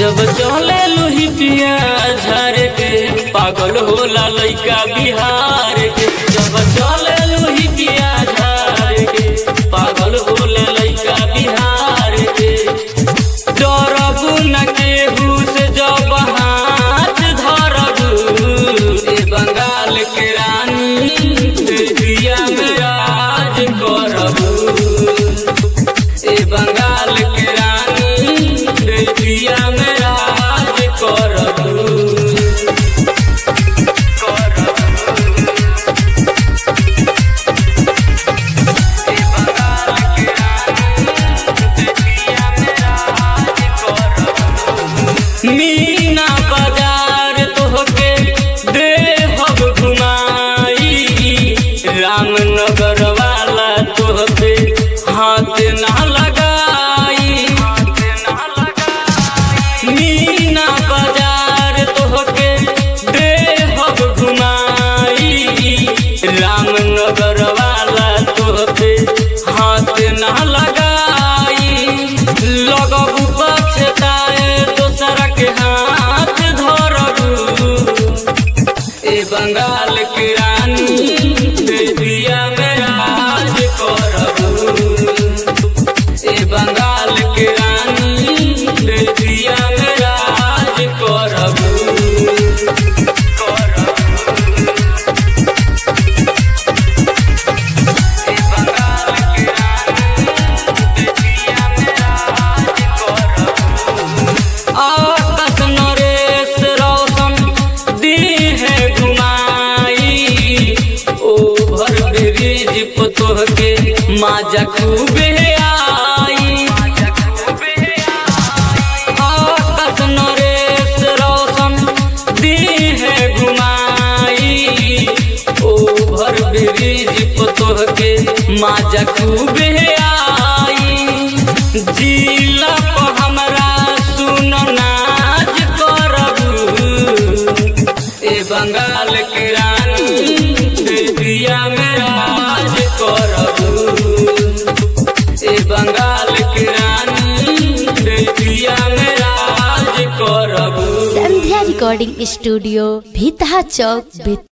जब चले लोही पिया झार के पागल होला लइका बिहार के जब चले लोही पिया झार के पागल होला लइका बिहार के डरबू न केहू से जब हाथ धरबू ए बंगाल के रानी दिया में राज करबू ए बंगाल के रानी दिया में राज करबू मीना बाजार तोहके देहब घुमाई रामनगर वाला तोहके हाथ ना लगाई मीना बाजार तोहके देहब घुमाई रामनगर वाला तोहके हाथ ना लगाई लगबू पछताए दोसरा के हाथ धरबू ए बंगाल के रानी दिया में राज करबू ए बंगाल के रानी दिया में राज करबू आकाश नरेश रोशन दीहे घुमाई ओभर ब्रिज पतोह के माजा खूबे आई आकाश नरेश रोशन दीहे घुमाई ओभर ब्रिज पतोह के माजा खूबे आई जिला पर हमरा सुन नाच करबू ए बंगाल के रानी दिया में राज करबू ए बंगाल के रानी दिया में राज करबू संध्या रिकॉर्डिंग स्टूडियो भीतहा चौक